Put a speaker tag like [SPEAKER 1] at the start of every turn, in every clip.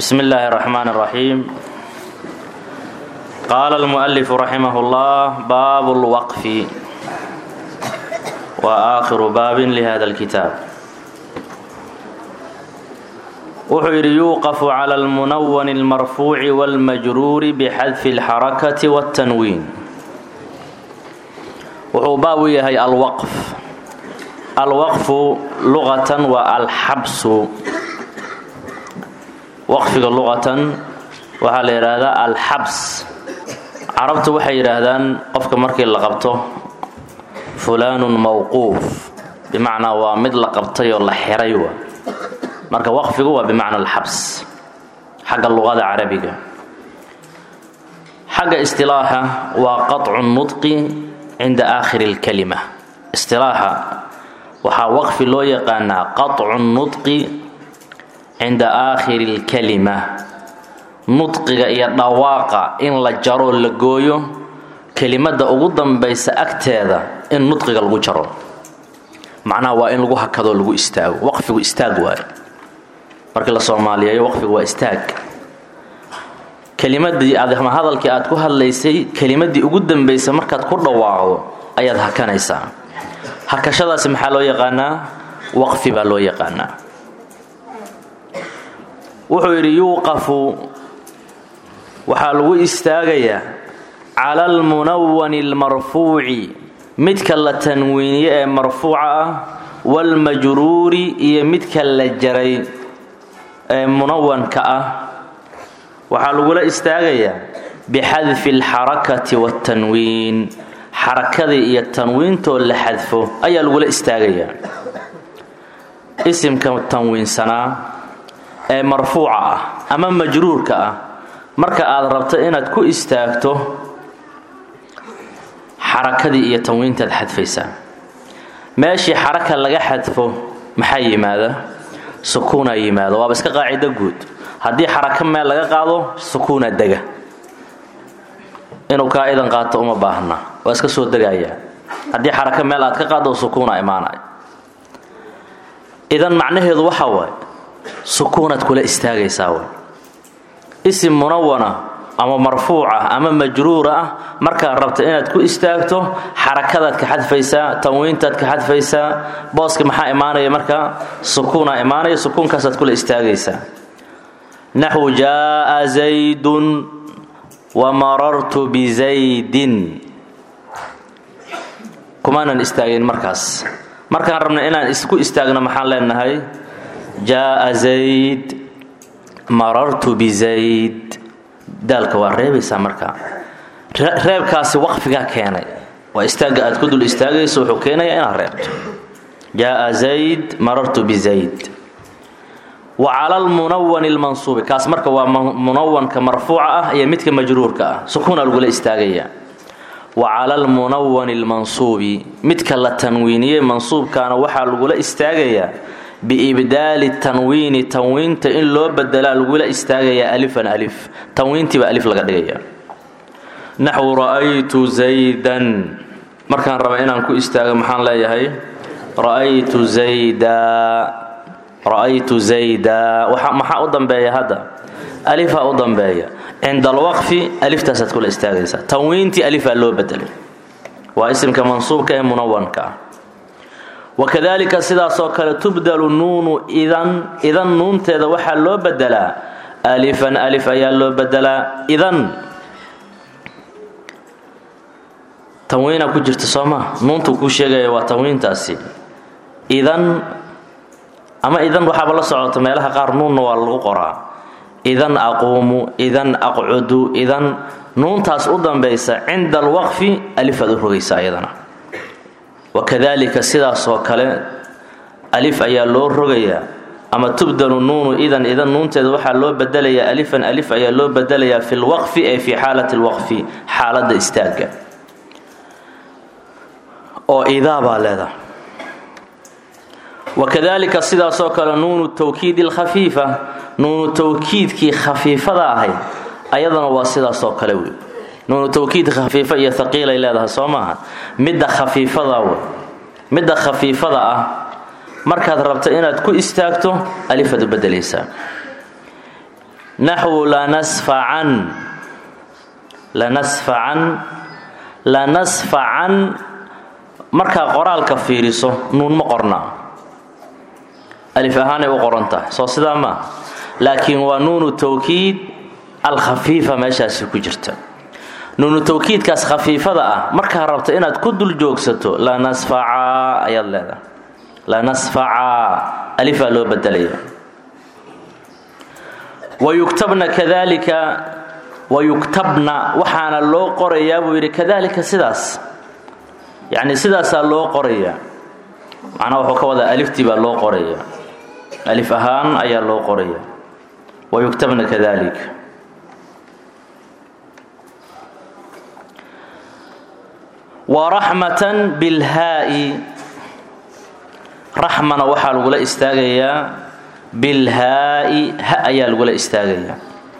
[SPEAKER 1] بسم الله الرحمن الرحيم قال المؤلف رحمه الله باب الوقف وآخر باب لهذا الكتاب wuxuu yidhi yuuqafu cala almunawani almarfuuci wاlmajruuri bixadfi اlxarakati wاltanwiin wuxuu baab u yahay alwaqf alwaqfu luqatan waa alxabsu waqfiga luqatan waxaa la yidhaahdaa alxabs carabtu waxay yidhaahdaan qofka markii la qabto fulaanun mawquuf bimacnaa waa mid la qabtay oo la xiray wa marka waqfigu waa bimacna alxabs xagga luqada carabiga xagga istilaaxa waa qaطcu nudqi cinda aakhiri اlkalima istilaaxa waxaa waqfi loo yaqaanaa qaطcu nudqi cinda aakhiri اlkalima nudqiga iyo dhawaaqa in la jaroo la gooyo kelimada ugu dambaysa agteeda in nudqiga lagu jaro macnaha waa in lagu hakadoo lagu istaago waqfigu istaag waayo markii la soomaaliyeeyo waqfigu waa istaag kelimadii aad ama hadalkii aad ku hadlaysay kelimadii ugu dambaysa markaad ku dhawaaqdo ayaad hakanaysaa hakashadaasi maxaa loo yaqaanaa waqfi baa loo yaqaanaa wuxuu yidhi yuuqafu waxaa lagu istaagayaa cala almunawani almarfuuci midka la tanwiiniye ee marfuuca ah waalmajruuri iyo midka la jaray ee munawanka ah waxaa lagula istaagayaa bixadfi alxarakati waatanwiin xarakadii iyo tanwiintoo la xadfo ayaa lagula istaagayaa isimka tanwiinsanaa ee marfuuca ah ama majruurka ah marka aad rabto inaad ku istaagto xarakadii iyo tanwiintaad xadfaysaa meeshii xaraka laga xadfo maxaa yimaada sukuunaa yimaado waaba iska qaacido guud haddii xaraka meel laga qaado sukuunaa dega inuu kaa idan qaato uma baahna waa iska soo degayaa haddii xaraka meel aad ka qaado sukuunaa imaanay idan macnaheedu waxa waaye sukuunaad kula istaagaysaa way isim munawana ama marfuuc ah ama majruur ah markaad rabta inaad ku istaagto xarakadaad ka xadfaysaa tanwiintaad ka xadfaysaa booska maxaa imaanaya marka sukuuna imaanaya sukuunkaasaad kula istaagaysaa naxwu jaaa zaydun wa marartu bizaydin kumaanan istaagin markaas markaan rabna inaan isku istaagno maxaan leenahay jaaa zayd marartu bizayd daalka waa reebaysaa markaa reebkaasi waqfigaa keenay waa istaagga aad ku dul istaagayso wuxuu keenayaa inaad reebto jaaa zayd marartu bizayd wa cala almunawani lmansuubi kaas marka waa munawanka marfuuca ah iyo midka majruurka ah sukuuna lagula istaagayaa wa cala almunawani lmansuubi midka la tanwiiniyey mansuubkaana waxaa lagula istaagayaa biibdaali tanwiini tanwiinta in loo bedelaa lagula istaagayaa alifan alif tanwiintiiba alif laga dhigaya naxwu ra'aytu zaydan markaan raba inaan ku istaago maxaan leeyahay ra'aytu zayda ra'aytu zayda maxaa u dambeeya hadda alifaa u dambeeya cinda alwaqfi aliftaasaad kula istaagaysaa tanwiintii alifaa loo bedelay waa isimka mansuubka ee munawanka ah wakadalika sidaasoo kale tubdalu nuunu idan idan nuunteeda waxaa loo bedelaa alifan alif ayaa loo bedelaa idan tanwiina ku jirta sooma nuuntu kuu sheegaya waa tanwiintaasi idan ama idan waxaaba la socota meelaha qaar nuunna waa lagu qoraa idan aquumu idan aqcudu idan nuuntaas u dambaysa cinda alwaqfi alifaad u rogaysa iyadana wakadalika sidaasoo kale alif ayaa loo rogayaa ama tubdalu nuunu idan idan nuunteeda waxaa loo bedelayaa alifan alif ayaa loo bedelayaa fi lwaqfi ay fi xaalati lwaqfi xaaladda istaagga oo idaa baa leedahay wakadalika sidaasoo kale nuunu tawkiidi lkhafiifa nuunu tawkiidkii khafiifada ahayd ayadana waa sidaasoo kale wey nuunu tawkiid khafiifa iyo haqiilay leedahay soo maaha midda khafiifada wey midda khafiifada ah markaad rabto inaad ku istaagto alifaad u bedelaysaa naxwu lanasfacan lanasfacan lanasfacan markaa qoraalka fiiriso nuun ma qornaa alif ahaanay u qoran tahay soo sidaa maa laakiin waa nuunu tawkiid alkhafiifa meeshaasi ku jirta nuunu tawkiidkaas khafiifada ah markaa rabta inaad ku dul joogsato lanasfaca ayaad leedahay lanasfaca alifaa loo bedelaya wayuktabna kadalika wayuktabna waxaana loo qorayaa buu yidhi kadalika sidaas yacni sidaasaa loo qorayaa macnaha wuxuu ka wadaa aliftii baa loo qoraya alif ahaan ayaa loo qoraya wayuktabna kadalik waraxmatan bilhaa'i raxmana waxaa lagula istaagayaa bilhaa'i ha ayaa lagula istaagayaa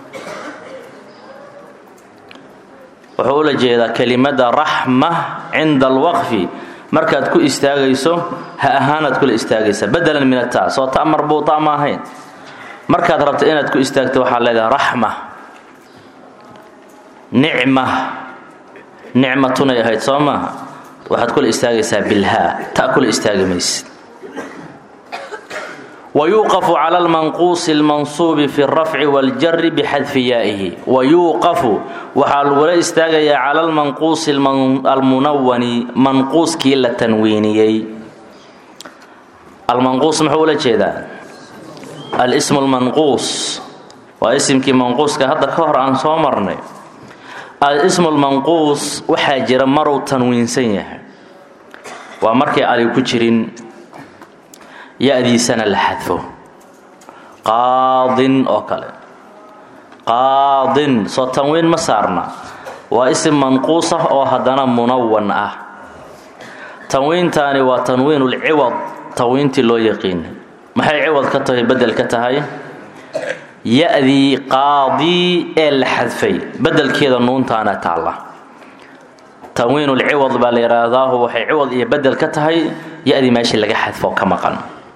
[SPEAKER 1] wuxuu ula jeedaa kelimada raxma cinda alwaqfi markaad ku istaagayso ha ahaanaad kula istaagaysaa badalan min ata soo ta marbuuta ma ahayn markaad rabto inaad ku istaagto waxaad leedahay raxma nicma nicmatunay ahayd soo maaha waxaad kula istaagaysaa bilhaa ta kula istaagi maysid wayuuqafu cala almanquusi almansuubi fi alrafci waاljari bixadfi yaa'ihi wayuuqafu waxaa lagula istaagayaa cala almanquusi almunawani manquuskii la tanwiiniyey almanquus muxuu ula jeedaa alismu lmanquus waa isimkii manquuska hadda ka hor aan soo marnay alismu lmanquus waxaa jira maruu tanwiinsan yahay waa markay ali ku jirin ya-diisana la xadfo qaadin oo kale qaadin soo tanwiin ma saarna waa isim manquus ah oo haddana munawan ah tanwiintaani waa tanwiinulciwad tanwiintii loo yaqiinay maxay ciwad ka tahay bedel ka tahay ya-dii qaadii ee la xadfay bedelkeeda nuuntaana taalla tanwiinulciwad baa la yidhaahdaahu waxay ciwad iyo bedel ka tahay ya-dii meeshii laga xadfo ka maqan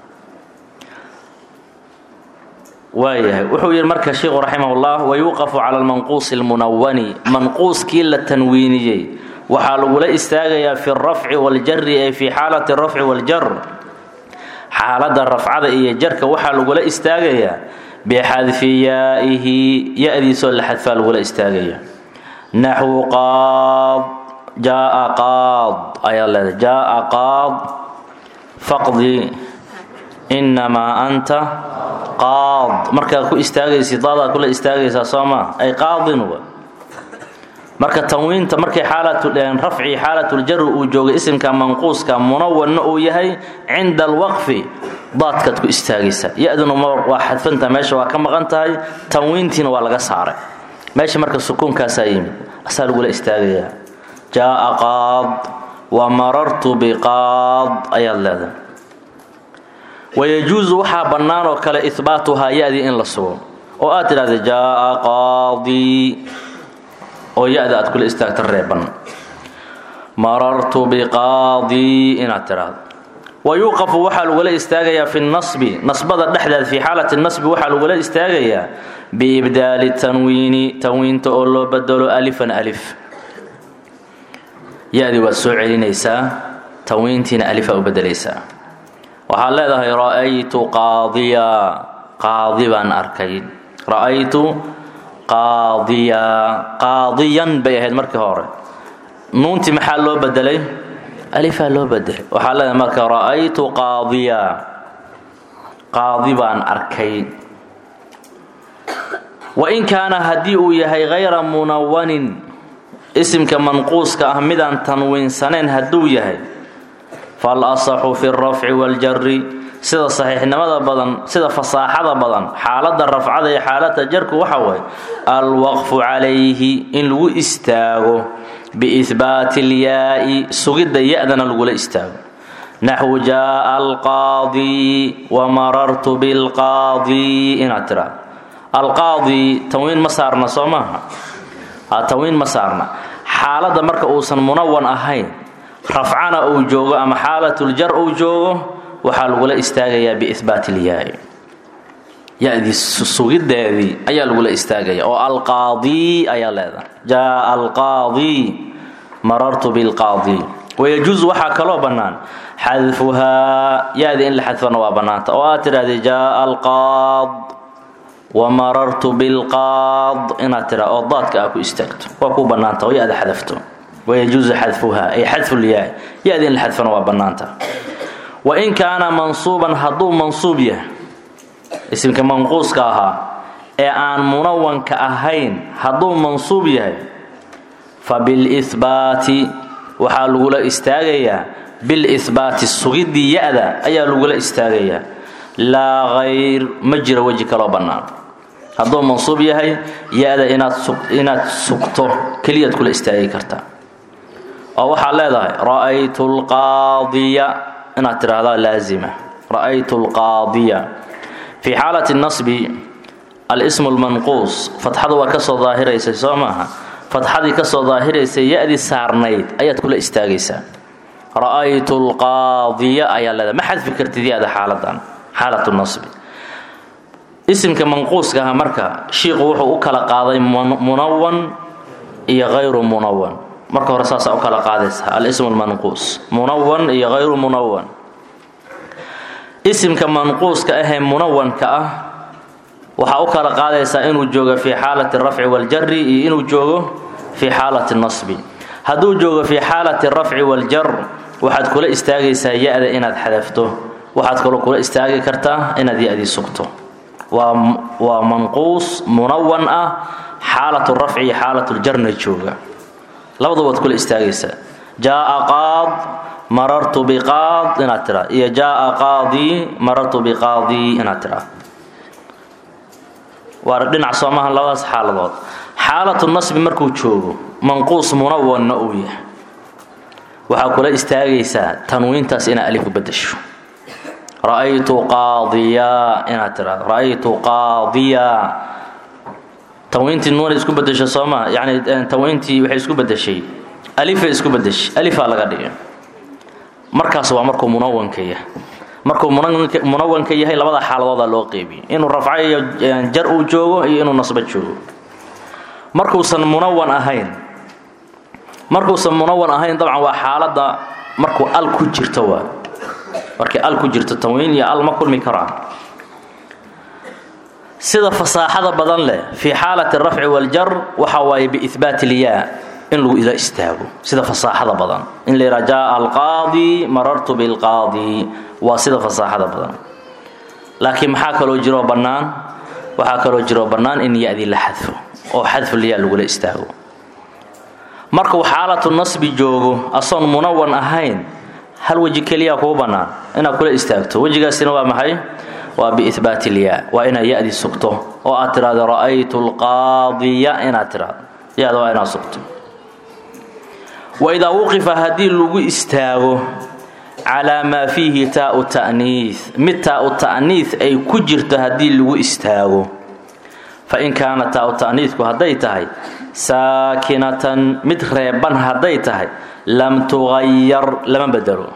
[SPEAKER 1] waayahay wuxuu yidhi marka sheikhu raximahullah wayuuqafu cala almanquusi almunawani manquuskii la tanwiiniyey waxaa lagula istaagayaa fi alrafci waljari ay fii xaalati alrafci waljar xaaladda rafcada iyo jarka waxaa lagula istaagayaa bixadfi yaa'ihi ya-diisoo la xadfaa lagula istaagaya naxwu qaad jaaa qaad ayaa leedahay jaaa qaad faqdi innamaa anta qaad markaad ku istaagaysid daadaad kula istaagaysaa soo maa ay qaadin wa marka tanwiinta markay xaalarafci xaalatuljarri uu joogay isimka manquuska munawanna uu yahay cinda alwaqfi daadkaad ku istaagaysaa ya-duna waa xadfanta meesha waa ka maqan tahay tanwiintiina waa laga saaray meesha marka sukuunkaasaa yimid asaa lagula istaagayaa jaaa qaad wa marartu biqaad ayaad leedahay wayajuusu waxaa bannaan oo kale ihbaatuhaa ya-dii in la sugo oo aad tidhahda jaaa qaadii oo ya-da aad kula istaagta reeban marartu biqaadii inaad tidhaahdo wayuuqafu waxaa lagula istaagayaa fi nasbi nasbada dhexdeed fii xaalati nasbi waxaa lagula istaagayaa biibdaali tanwiini tanwiinta oo loo bedelo alifan alif ya-dii waad soo celinaysaa tanwiintiina alifaa u bedelaysaa waxaad leedahay ra'aytu qaadiya qaadi baan arkay ra'aytu qaadiya qaadiyan bay ahayd markii hore nuuntii maxaa loo bedelay alifaa loo bedelay waxaa leedahay marka ra'aytu qaadiya qaadi baan arkay wain kaana haddii uu yahay hayra munawanin isimka manquuska ah midaan tanwiinsanayn hadduu yahay fal asaxu fi alrafci waاljari sida saxiixnimada badan sida fasaaxada badan xaaladda rafcada iyo xaaladda jarku waxa waye alwaqfu calayhi in lagu istaago biihbaati اlyaai sugidda ya-dana lagula istaago naxwu jaaa alqaadi wamarartu bilqaadi inaad tiraa alqaadi tanwiin ma saarna soo maaha tanwiin ma saarna xaaladda marka uusan munawan ahayn rafcana uu joogo ama xaalatuljar uu joogo waxaa lagula istaagayaa biihbaat ilyaai ya-dii sugideedii ayaa lagula istaagaya oo alqaadi ayaa leedahay jaa alqaadi marartu bilqaadi wayajuusu waxaa kaloo bannaan xadfuhaa ya-dii in la xadfana waa bannaanta oo aad tidhahdee jaa alqaad wamarartu bilqaad inaad tira oo daadka aa ku istaagto waa ku bannaanta oo ya-da xadafto wayajuusu xadfuhaa ay xadfulyaa ya-dii in la xadfana waa bannaanta wain kaana mansuuban hadduu mansuub yahay isimka manquuska ahaa ee aan munawanka ahayn hadduu mansuub yahay fa bilihbaati waxaa lagula istaagayaa bilihbaati sugidii ya-da ayaa lagula istaagayaa laa hayr ma jiro weji kaloo bannaan hadduu mansuub yahay ya-da inaad sugto keliyaad kula istaagi kartaa oo waxaad leedahay ra'aytu lqaadiya inaad tidhaahdaa laazima ra'aytu lqaadiya fii xaalati nasbi alismu lmanquus fatxadu waa kasoo daahiraysay soo maaha fatxadii kasoo daahiraysay ya-dii saarnayd ayaad kula istaagaysaa ra'aytu lqaadiya ayaa leedahay ma xadfi kartid ya-da xaaladan xaalatu nasbi isimka manquuska aha marka shiiqu wuxuu u kala qaaday munawan iyo hayru munawan marka hore saasaa u kala qaadaysa alismu lmanquus munawan iyo hayru munawan isimka manquuska ahee munawanka ah waxaa u kala qaadaysaa inuu joogo fii xaalati rafci waljari iyo inuu joogo fii xaalati nasbi hadduu joogo fii xaalati rafci waljar waxaad kula istaagaysaa ya-da inaad xadafto waxaad kaloo kula istaagi kartaa inaad ya-dii sugto waa manquus munawan ah xaalatu rafci iyo xaalatuljarna jooga labadaba waad kula istaagaysaa jaaa qaad marartu biqaad inaad tiraa iyo jaaa qaadii marartu biqaadii inaad tiraa waa dhinac soomaha labadaas xaaladood xaalatu nasbi markuu joogo manquus munawanna uu yahay waxaa kula istaagaysaa tanwiintaas inaad alif u bedasho ra'aytu qaadiya inaad tiraado ra'aytu qaadiya tanwiintii nuunay isku bedesho sooma yani tanwiintii waxay isku bedeshay alifay isku bedeshay alifaa laga dhigay markaas waa markuu munawanka yahay markuu munawanka yahay labada xaaladooda loo qeybiyey inuu rafco iyo jar uu joogo iyo inuu nasbo joogo markuusan munawan ahayn markuusan munawan ahayn dabcan waa xaaladda markuu al ku jirto waa markay al ku jirto tanwiin iyo al ma kulmi karaan sida fasaaxada badan leh fii xaalati rafci waljar waxa waaye biihbaat ilyaa in lagu ila istaago sida fasaaxada badan in la yidhaha jaaa alqaadi marartu bilqaadi waa sida fasaaxada badan laakiin maxaa kaloo jiroo bannaan waxaa kaloo jiroo bannaan in ya-dii la xadfo oo xadfulyaa lagula istaago markuu xaalatu nasbi joogo asoon munawan ahayn hal weji keliyaa kuu bannaan inaad kula istaagto wejigaasina waa maxay waa biihbaat ilyaa waa inaad ya-dii sugto oo aad tidhahdo ra'aytu lqaadiya inaad tidhahdo ya-da waa inaad sugto waidaa wuqifa haddii lagu istaago calaa maa fiihi taau ta'niih mid taau ta'niih ay ku jirto haddii lagu istaago fa in kaana taau ta'niihku hadday tahay saakinatan mid reeban hadday tahay lam tuqayar lama bedelo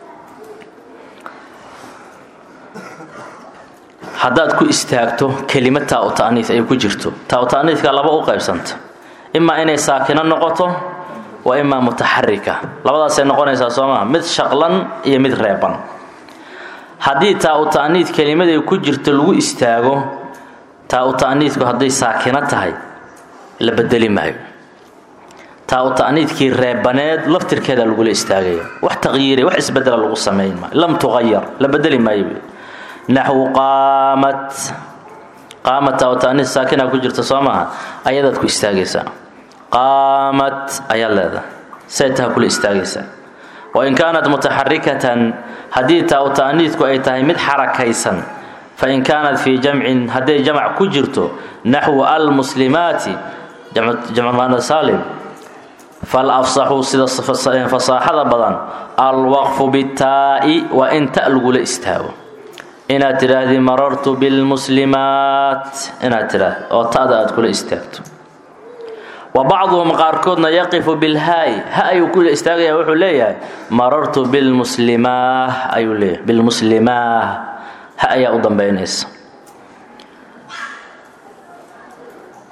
[SPEAKER 1] haddaad ku istaagto kelimad taau ta'niih ay ku jirto taau ta'niihka laba u qaybsanta imaa inay saakino noqoto waa imaa mutaxarika labadaasay noqonaysaa soo maa mid shaqlan iyo mid reeban haddii taa-u ta'niid kelimaday ku jirto lagu istaago taa-u ta'niidku hadday saakino tahay la bedeli maayo taa-u ta'niidkii reebaneed laftirkeeda lagula istaagaya wax taqyiiri wax isbedela lagu samayn maayo lam tuqayar la bedeli maayo naxwu qaamat qaamat taa-u ta'niid saakina ku jirta soo maaha ayadaad ku istaagaysaa qaamat ayaa leedahay say taha kula istaagaysaa wain kaanat mutaxarikatan haddii taa-u ta'niidku ay tahay mid xarakaysan fain kaanat fii jamcin hadday jamc ku jirto naxwu almuslimaati jamcmaanasalim fal afsaxu sida fasaaxada badan alwaqfu bitaa'i waa in ta lagula istaago inaad tidhaahdii marartu bilmuslimaat inaad tidhaahdi oo ta'da aad kula istaagto wa bacduhum qaarkoodna yaqifu bilhaa'i ha ayuu kula istaagaya wuxuu leeyahay marartu bilmuslimaah ayuu leeyahay bilmuslimaah ha ayaa u dambaynaysa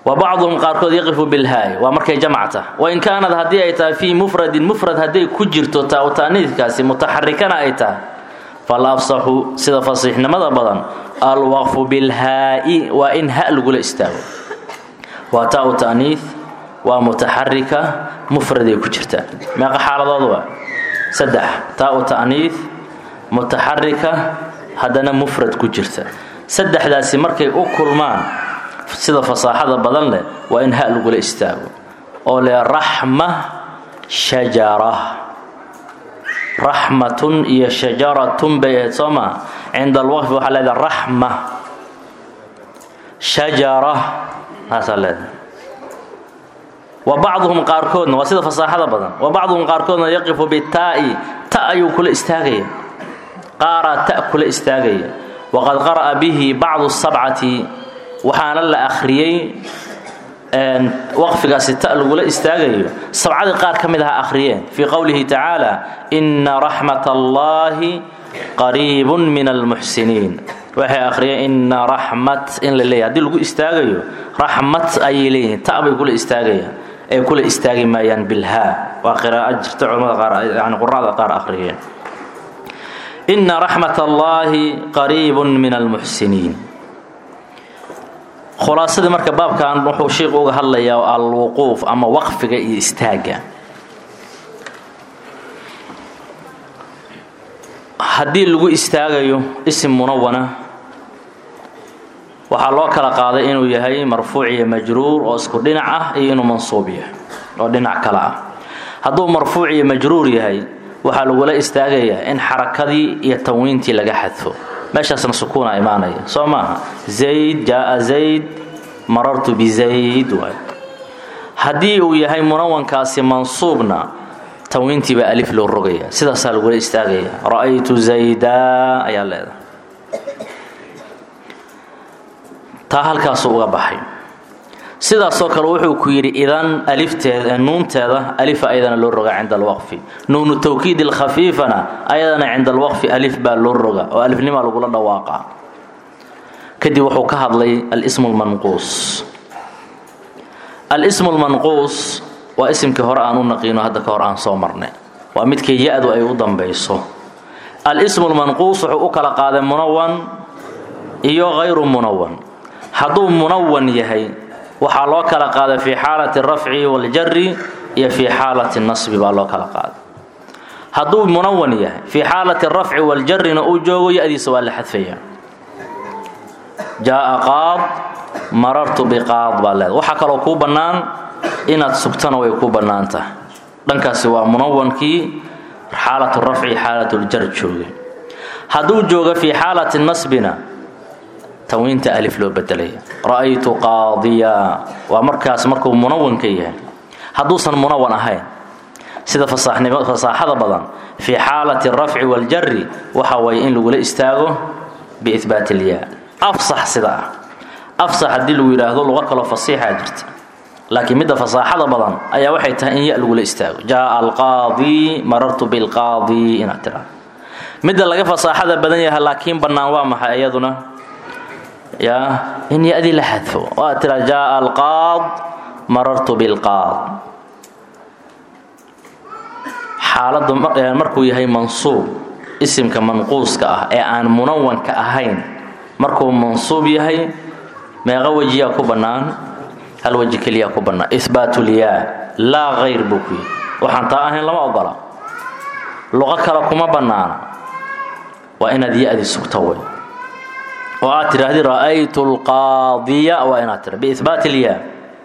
[SPEAKER 1] wa bacduhum qaarkood yaqifu bilhaay waa markay jamacta wain kaanad haddii ay tahay fii mufradin mufrad hadday ku jirto taa taaniidkaasi mutaxarikana ay tahay fal afsaxu sida fasiixnimada badan alwaqfu bilhaa'i waa in ha lagula istaago waa taa taaniid waa mutaxarika mufraday ku jirtaa meeqa xaaladood waa saddex taa taaniid mutaxarika haddana mufrad ku jirta saddexdaasi markay u kulmaan sida fasaaxada badan leh waa in ha lagula istaago oo le raxma shajara raxmatun iyo shajaratun bay ahayd soo maa cinda alwaqfi waxaa leedahay raxma shajara taasaa leedahay wa bacduhum qaarkoodna waa sida fasaaxada badan wa bacduhum qaarkoodna yaqifu bitaa'i ta ayuu kula istaagaya qaaraa ta kula istaagaya waqad qara'a bihi bacdu sabcati waxaana la akhriyey waqfigaasi ta lagula istaagayo sabcadii qaar ka mid aha akhriyeen fii qowlihi tacaala ina raxmat allahi qariibun min almuxsiniin waxay akhriyeen ina raxmat in la leeyahy hadii lagu istaagayo raxmat ayay leeyihiin ta bay kula istaagayaan ay kula istaagi maayaan bilhaa waa qiraa'o jirta culamada qaar yani quracda qaar akhriyeen ina raxmat allahi qariibun min almuxsiniin khulaasadii marka baabkan wuxuu sheikhu uga hadlayaa alwuquuf ama waqfiga iyo istaagga haddii lagu istaagayo isim munawana waxaa loo kala qaaday inuu yahay marfuuc iyo majruur oo isku dhinac ah iyo inuu mansuub yahay oo dhinac kale ah hadduu marfuuc iyo majruur yahay waxaa lagula istaagayaa in xarakadii iyo tanwiintii laga xadfo meeshaasna sukuuna imaanaya soo maaha zayd jaaa zayd marartu bizayd waay haddii uu yahay munawankaasi mansuubna tanwiintiibaa alif loo rogaya sidaasaa lagula istaagaya ra'aytu zaydaa ayaa leedahay taa halkaasuu uga baxay sidaasoo kale wuxuu ku yidhi idan alifteeda nuunteeda alifa ayadana loo roga cinda alwaqfi nuunu tawkiid ilkhafiifana ayadana cinda alwaqfi alif baa loo roga oo alifnimaa lagula dhawaaqa kadib wuxuu ka hadlay alismu lmanquus alismu lmanquus waa isimkii hore aan u naqiino hadda ka hor aan soo marnay waa midkii ya-du ay u dambayso alismu lmanquus wuxuu u kala qaaday munawan iyo hayru munawan hadduu munawan yahay waxaa loo kala qaaday fii xaalati rafci waljari iyo fii xaalati nasbi baa loo kala qaaday hadduu munawan yahay fii xaalati rafci waljarina uu joogo ya-diisa waa la xadfaya jaaa qaad marartu biqaad baa leeda waxaa kaloo kuu bannaan inaad sugtana way ku bannaan tahay dhankaasi waa munawankii xaalatu rafci xaalatuljar joogay hadduu joogo fii xaalati nasbina tanwiinta alif loo bedelaya ra'aytu qaadiya waa markaas markuu munawanka yahay hadduusan munawan ahayn sida fasaaxada badan fii xaalati rafci waljari waxa waye in lagula istaago biihbaat ilyaa afsax sida ah afsax haddii lagu yidhaahdo luqo kaloo fasiixaa jirta laakiin midda fasaaxada badan ayaa waxay tahay in ya lagula istaago jaaa alqaadi marartu bilqaadi inaad tiraa midda laga fasaaxada badan yahay laakiin bannaan waa maxay iyaduna ya in ya-dii la xadfo oo aad tiraa jaaa alqaad marartu bilqaad xaaladdu markuu yahay mansuub isimka manquuska ah ee aan munawanka ahayn markuu mansuub yahay meeqa wejiyaa ku bannaan hal weji keliyaa ku bannaan ihbaatulyaa laa hayr buu ku yidhi waxaan taa ahayn lama ogola luqo kale kuma bannaana waa inaad ya-di sugto wey oo aad tidhaahdi ra'aytu lqaadiya waa inaad tira biihbaat ilyaa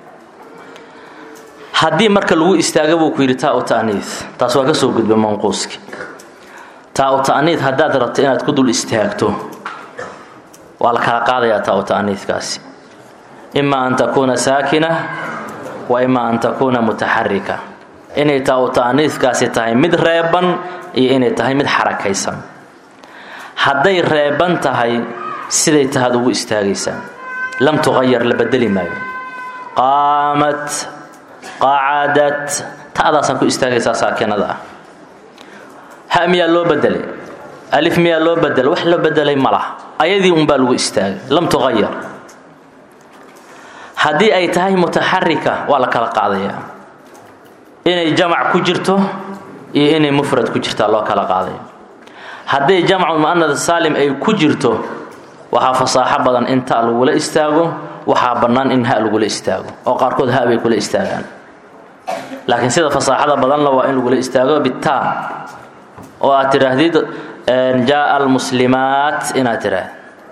[SPEAKER 1] haddii marka lagu istaaga buu ku yidhi taa u ta'niis taas waa ka soo gudba manquuski taa u ta'niid haddaad rabto inaad ku dul istaagto waa la kala qaadayaa taa u ta'niidkaasi ima an takuuna saakina wa ima an takuuna mutaxarika inay taa u ta'niidkaasi tahay mid reeban iyo inay tahay mid xarakaysan hadday reeban tahay siday tahaad ugu istaagaysaa lam tuqayar la bedeli maayo qaamat qacadat ta'daasaa ku istaagaysaa saakinada ah ha miyaa loo bedelay alif miyaa loo bedelay wax loo bedelay ma laha ayadii unbaa lagu istaagay lam tuqayar haddii ay tahay mutaxarika waa la kala qaadaya inay jamac ku jirto iyo inay mufrad ku jirtaa loo kala qaadaya hadday jamcu mu'anad saalim ay ku jirto waxaa fasaaxo badan in ta lagula istaago waxaa bannaan in ha lagula istaago oo qaarkood ha bay kula istaagaan laakiin sida fasaaxada badanla waa in lagula istaago bitaa oo aad tidhaahdid jaaa almuslimaat inaad tidhaahd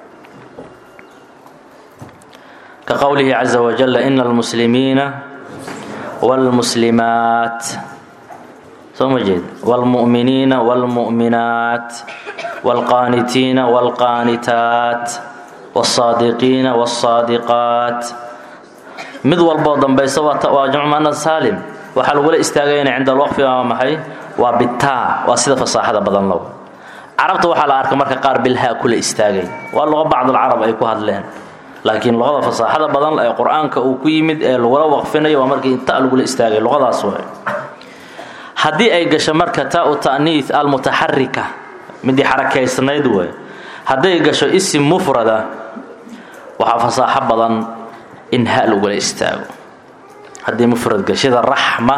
[SPEAKER 1] ka qowlihi caza wajalla ina almuslimiina wاlmuslimaat soo ma jeed wاlmu'miniina wاlmu'minaat wاlqaanitiina wاlqaanitaat wاlsaadiqiina wاlsaadiqaat mid walboo dambaysa waa jamcu mu'anad saalim waxaa lagula istaagayana cinda alwaqfi waa maxay waa bitaa waa sida fasaaxada badan low carabta waxaa la arka marka qaar bilhaa kula istaagay waa luqa bacdalcarab ay ku hadleen laakiin luqada fasaaxada badan ee qur-aanka uu ku yimid ee lagula waqfinayo waa markii ta lagula istaagay luqadaas way haddii ay gasho marka taa-u ta'niis almutaxarika midii xarakaysnayd wey hadday gasho isim mufrada waxaa fasaaxo badan in ha lagula istaago haddii mufrad gashida raxma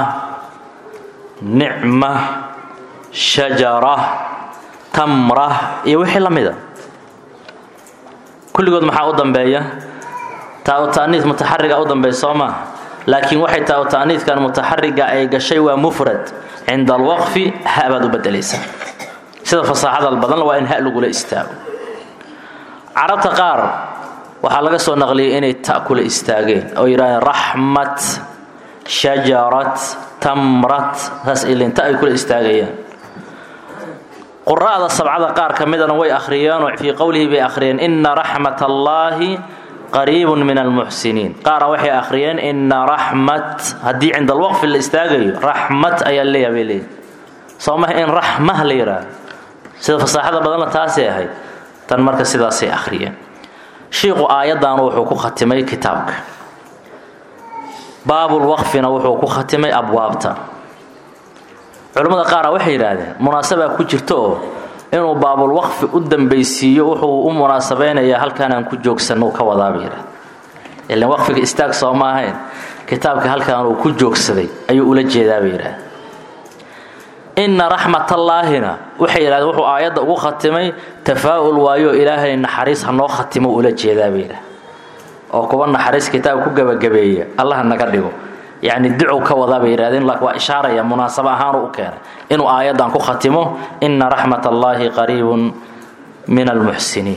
[SPEAKER 1] nicma shajara tamra iyo wixii la mida kulligood maxaa u dambeeya taa-u ta'niis mutaxariga u dambeeya soo maa laakiin waxay taa-u ta'niiskan mutaxariga ay gashay waa mufrad cinda alwaqfi ha baad u bedelaysaa sida fasaaxada badanla waa in ha lagula istaago carabta qaar waxaa laga soo naqliyay inay ta kula istaageen oo yidhahdeen raxmat shajarat tamrat saas ilinta ay kula istaagayaan qura'da sabcada qaar ka midana way akhriyeenoo fii qowlihi bay akhriyeen ina raxmat allaahi qariibun min almuxsiniin qaara waxay akhriyeen ina raxmat haddii cinda alwaqfi la istaagayo raxmat ayaa leeyaha bay leeyihin soo maha in raxmah la yidhaahdo sida fasaaxada badanla taasay ahayd tan marka sidaasay akhriyeen shiiqu aayaddan wuxuu ku khatimay kitaabka baabulwaqfina wuxuu ku khatimay abwaabta culimmada qaara waxay yidhaahdeen munaasabaa ku jirta oo inuu baabulwaqfi u dambaysiiyo wuxuu u munaasabeynayaa halkaanaan ku joogsanno ka wadaabay yidhahd ilan waqfiga istaag soo ma ahayn kitaabka halkaan uu ku joogsaday ayuu ula jeedaabay yidhaahd inna raxmatallaahina waxay yidhahdeen wuxuu aayadda ugu khatimay tafaa'ul waayo ilaahay naxariis hanoo khatimo ula jeedaabay yidhahd oo kuwa naxariis kitaab ku gebagabeeya allah naga dhigo yacni ducow ka wadaa bay yidhahdeen laakiin waa ishaaraya munaasabo ahaanu u keenay inuu aayaddan ku khatimo ina raxmat allaahi qariibun min almuxsiniin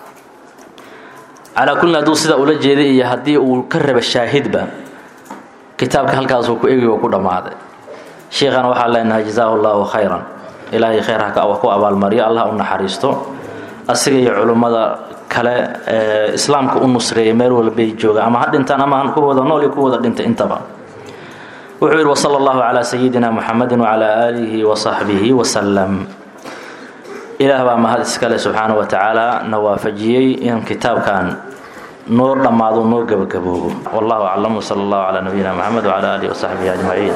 [SPEAKER 1] calaa kullin hadduu sidaa ula jeeday iyo haddii uu ka raba shaahidba kitaabka halkaasuu ku egi oo ku dhammaaday sheikhan waxaa leenahay jazaahu llaahu khayran ilaahay khayr ha ku abaalmariyo allah u naxariisto asiga iyo culummada kale ee islaamka u nusreeya meel walbay joogaan ama ha dhintaan ama han ku wada nool iyo ku wada dhintay intaba wuxuu yidhi wsala allahu calaa sayidina muxamedin wacalaa aalihi wasaxbihi wasalam ilaah baa mahad iskale subxaana wa tacaala na waafajiyey in kitaabkan noo dhammaado noo gebagaboobo wallahu aclam wsala allahu calaa nabiyina muxamed wcala aalihi wasaxbihi ajmaciin